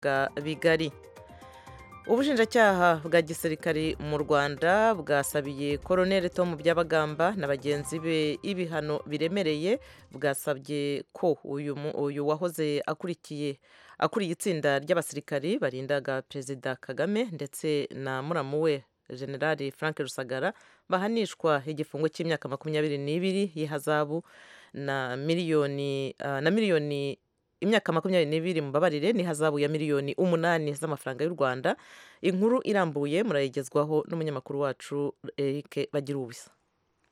bwa bigari ubushinjacyaha bwa gisirikari mu rwanda bwasabiye koroneli Tom byabagamba na bagenzi be ibihano biremereye bwasabye ko uyu mu- uyu wahoze akurikiye akuriye itsinda ry'abasirikari barindaga perezida kagame ndetse na muramu we generali frank rusagara bahanishwa igifungo cy'imyaka makumyabiri n'ibiri y'ihazabu na miliyoni ah, na miliyoni imyaka makumyabiri n'ibiri mubabarire n'ihazabu ya miliyoni umunani z'amafaranga y'u rwanda inkuru irambuye murayigezwaho n'umunyamakuru wacu eric bagira ubusa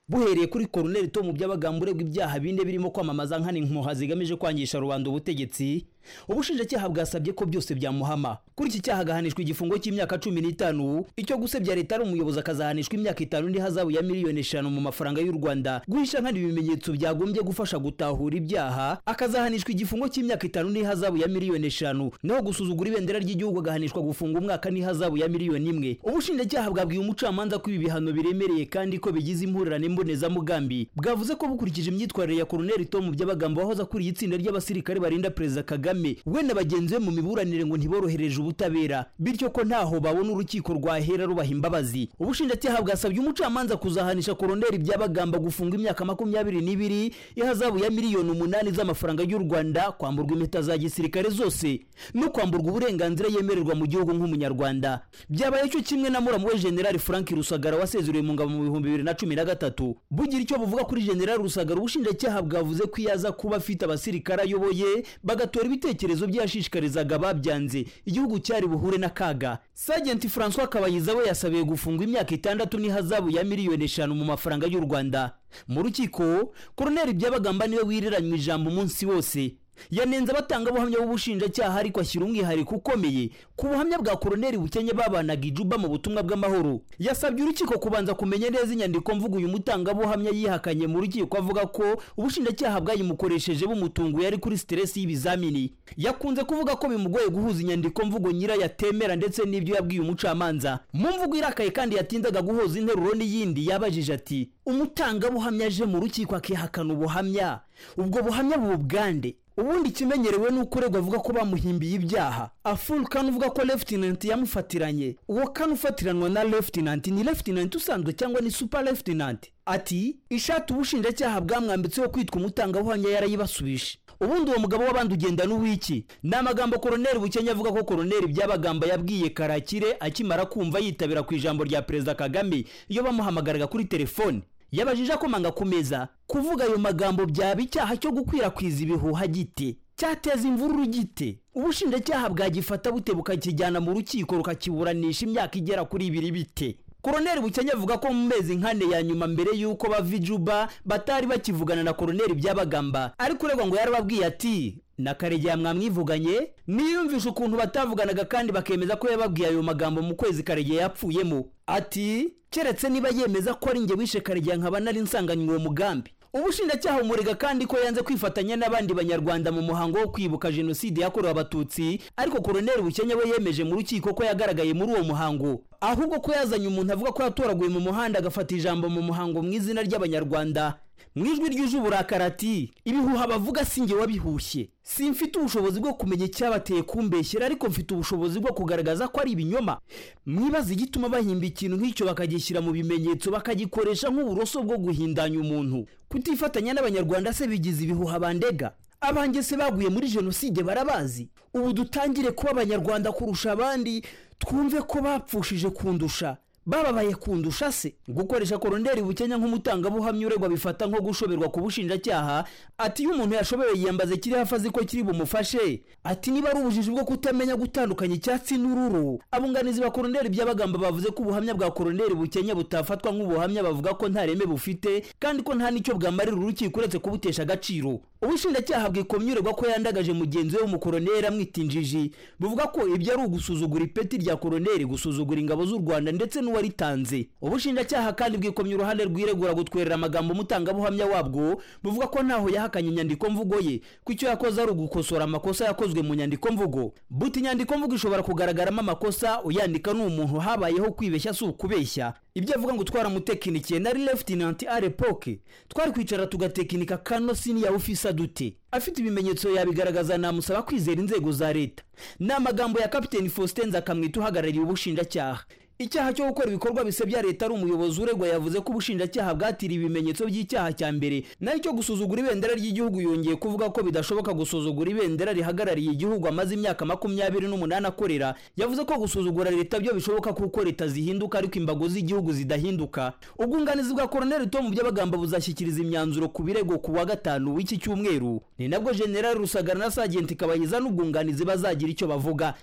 buhereye kuri koroneli tomu byabagamba uregwa ibyaha bine birimo kwamamaza nkana impuha zigamije kwangisha rubanda ubutegetsi ubushinjacyaha bwasabye ko byose byamuhama kuri iki cyaha agahanishwa igifungo cy'imyaka cumi n'itanu icyo gusebya leta ari umuyobozi akazahanishwa imyaka itanu n'ihazabu ya miliyoni eshanu mu mafaranga y'u rwanda guhisha nkana ibimenyetso byagombye gufasha gutahura ibyaha akazahanishwa igifungo cy'imyaka itanu n'ihazabu ya miliyoni eshanu naho gusuzugura ibendera ry'igihugu agahanishwa gufunga umwaka n'ihazabu ya miliyoni imwe ubushinjacyaha bwabwiye umucamanza ko ibi bihano biremereye kandi ko bigize impurirane mbonezamugambi bwavuze ko bukurikije imyitwarire ya koroneli tomu by'abagambo wahoze akuriye itsinda ry'abasirikare barinda perezida kagame we na bagenzi be mu miburanire ngo ntiborohereje ubutabera bityo ko ntaho babona urukiko rwahera rubaha imbabazi ubushinjacyaha bwasabye umucamanza kuzahanisha koroneli byabagamba gufunga imyaka makumyabiri n'ibiri ihazabu ya miliyoni umunani z'amafaranga y'u rwanda kwamburwa impeta za gisirikare zose no kwamburwa uburenganzira yemererwa mu gihugu nk'umunyarwanda byabaye cyo kimwe na muramu we generali frank rusagara wasezereye mu ngabo mu bihumbi bibiri na cumi na gatatu bugira icyo buvuga kuri generali rusagara ubushinjacyaha bwavuze ko iyo aza kuba afite abasirikare ayoboye bagatora ibitekerezo bye yashishikarizaga ababyanze igihugu cyari buhure n'akaga sajenti francois kabayiza we yasabiye gufungwa imyaka itandatu n'ihazabu ya miliyoni eshanu mu mafaranga y'u rwanda mu rukiko koroneli byabagamba niwe wiriranywe ijambo umunsi wose yanenze abatangabuhamya b'ubushinjacyaha ariko ashyira umwihariko ukomeye ku buhamya bwa koroneli bukenya babanaga ijuba mu butumwa bw'amahoro yasabye urukiko kubanza kumenya neza inyandiko mvugo uyu mutangabuhamya yihakanye mu rukiko avuga ko ubushinjacyaha bwayimukoresheje bumutunguye ari kuri siteresi y'ibizamini yakunze kuvuga ko bimugoye guhuza inyandiko mvugo nyirayo atemera ndetse n'ibyo yabwiye umucamanza mu mvugo irakaye kandi yatindaga guhuza interuro n'iyindi yabajije ati umutangabuhamya aje mu rukiko akihakana ubuhamya ubwo buhamya bubugande ubundi ikimenyerewe ni uko uregwa avuga ko bamuhimbiye ibyaha afurikani uvuga ko lefutinanti yamufatiranye uwo kane ufatiranwa na lefutinanti ni lefutinanti usanzwe cyangwa ni supa lefutinanti ati ishati ubushinjacyaha bwamwambitseho kwitwa umutangabuhamya yarayibasubije ubundi uwo mugabo w'abandi ugenda n'uw'iki ni amagambo koroneli bukenya avuga ko koroneli byabagamba yabwiye karakire akimara kumva yitabira ku ijambo rya perezida kagame iyo bamuhamagaraga kuri telefone yabajije akomanga ku meza kuvuga ayo magambo byaba icyaha cyo gukwirakwiza ibihuha gite cyateza imvururu gite ubushinjacyaha bwagifata bute bukakijyana mu rukiko rukakiburanisha imyaka igera kuri ibiri bite koroneli bukenya avuga ko mu mezi nkane ya nyuma mbere y'uko bava i juba batari bakivugana na koroneli byabagamba ariko uregwa ngo yarababwiye ati na karegeya mwamwivuganye niyumvisha ukuntu batavuganaga kandi bakemeza ko yababwiye ayo magambo mu kwezi karegeya yapfuyemo ati keretse niba yemeza ko ari njye wishe karegeya nkaba nari nsanganywe uwo mugambi ubushinjacyaha umurega kandi ko yanze kwifatanya n'abandi banyarwanda mu muhango wo kwibuka jenoside yakorewe abatutsi ariko koroneli bukenya we yemeje mu rukiko ko yagaragaye muri uwo muhango ahubwo ko yazanye umuntu avuga ko yatoraguye mu muhanda agafata ijambo mu muhango mu izina ry'abanyarwanda mu ijwi ryuje uburakari ati ibihuha bavuga si njye wabihushye si mfite ubushobozi bwo kumenya icyabateye kumbeshyera ariko mfite ubushobozi bwo kugaragaza ko ari ibinyoma mwibaza igituma bahimba ikintu nk'icyo bakagishyira mu bimenyetso bakagikoresha nk'uburoso bwo guhindanya umuntu kutifatanya n'abanyarwanda se bigize ibihuha bandega abanjye se baguye muri jenoside barabazi ubu dutangire kuba abanyarwanda kurusha abandi twumve ko bapfushije kundusha bababaye kundusha se gukoresha koroneli bukenya nk'umutangabuhamya uregwa bifata nko gushoberwa ku bushinjacyaha ati iyo umuntu yashobewe yiyambaza kiri hafi azi ko kiri bumufashe ati niba ari ubujiji bwo kutamenya gutandukanya icyatsi n'ururu abunganizi ba koroneli by'abagamba bavuze ko ubuhamya bwa koroneli bukenya butafatwa nk'ubuhamya bavuga ko nta reme bufite kandi ko nta n'icyo bwamarira urukiko uretse kubutesha agaciro ubushinjacyaha bwikomye uregwa ko yandagaje mugenzi we w'umukoroneli amwita injiji buvuga ko ibyo ari ugusuzugura ipeti rya koroneli gusuzugura ingabo z'u rwanda ndetse n'uwa waritanze ubushinjacyaha kandi bwikomye uruhande rwiregura gutwerera amagambo umutangabuhamya wabwo buvuga ko ntaho yahakanye inyandiko mvugo ye ko icyo yakoze ari ugukosora amakosa yakozwe mu nyandiko mvugo buti inyandiko mvugo ishobora kugaragaramo amakosa uyandika ni umuntu habayeho kwibeshya si ukubeshya ibyo avuga ngo twaramutekinikiye nari lefutinanti arepoke twari kwicara tugatekinika kano siniya ufisa dute afite ibimenyetso yabigaragaza namusaba kwizera inzego za leta ni amagambo ya kapiteni faustin nzakamwita uhagarariye ubushinjacyaha icyaha cyo gukora ibikorwa bisebya leta ari umuyobozi uregwa yavuze ko ubushinjacyaha bwatiriye ibimenyetso by'icyaha cya mbere nayo cyo gusuzugura ibendera ry'igihugu yongeye kuvuga ko bidashoboka gusuzugura ibendera rihagarariye igihugu amaze imyaka makumyabiri n'umunani akorera yavuze ko gusuzugura leta byo bishoboka kuko leta zihinduka ariko imbago z'igihugu zidahinduka ubwunganizi bwa koroneli tom by'abagamba buzashyikiriza imyanzuro ku birego ku wa gatanu w'iki cyumweru ni nabwo generali rusagara na sajenti kabayiza n'ubwunganizi bazagira icyo bavuga